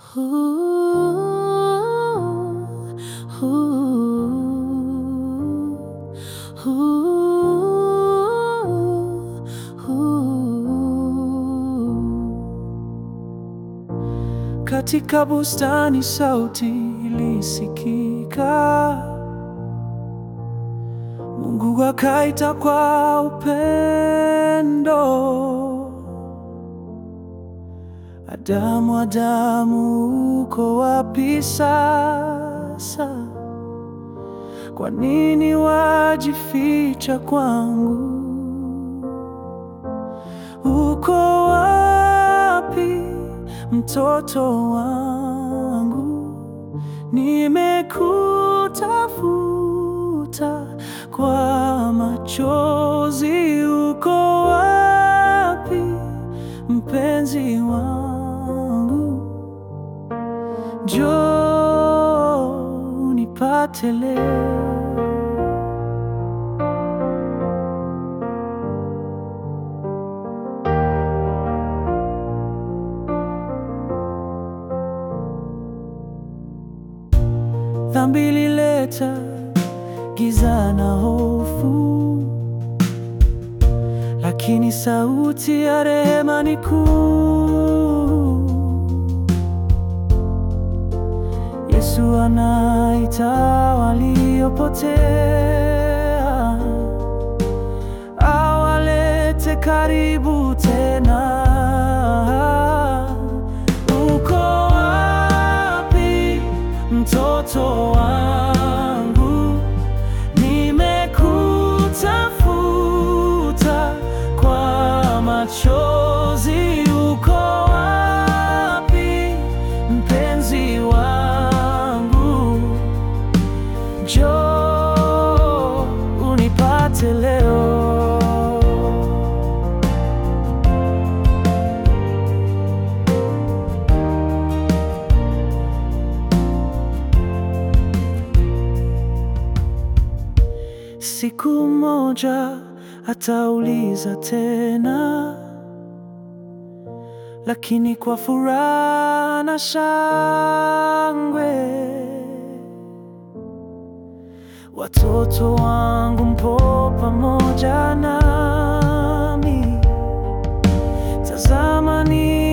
Katika bustani sauti ilisikika, Mungu akaita kwa upendo, Adamu, Adamu, uko wapi sasa? Kwa nini wajificha kwangu? Uko wapi mtoto wangu? Nimekutafuta kwa machozi. Uko wapi mpenzi wangu? Njoo unipate leo. Dhambi ilileta giza na hofu, lakini sauti ya rehema ni kuu. Yesu anaita waliopotea, awalete karibu tena. Uko wapi mtoto wangu? Nimekutafuta kwa machozi. Uko wapi mpenzi wangu? Njoo unipate leo. Siku moja atauliza tena, lakini kwa furaha na shangwe. Watoto wangu mpo pamoja nami, tazama ni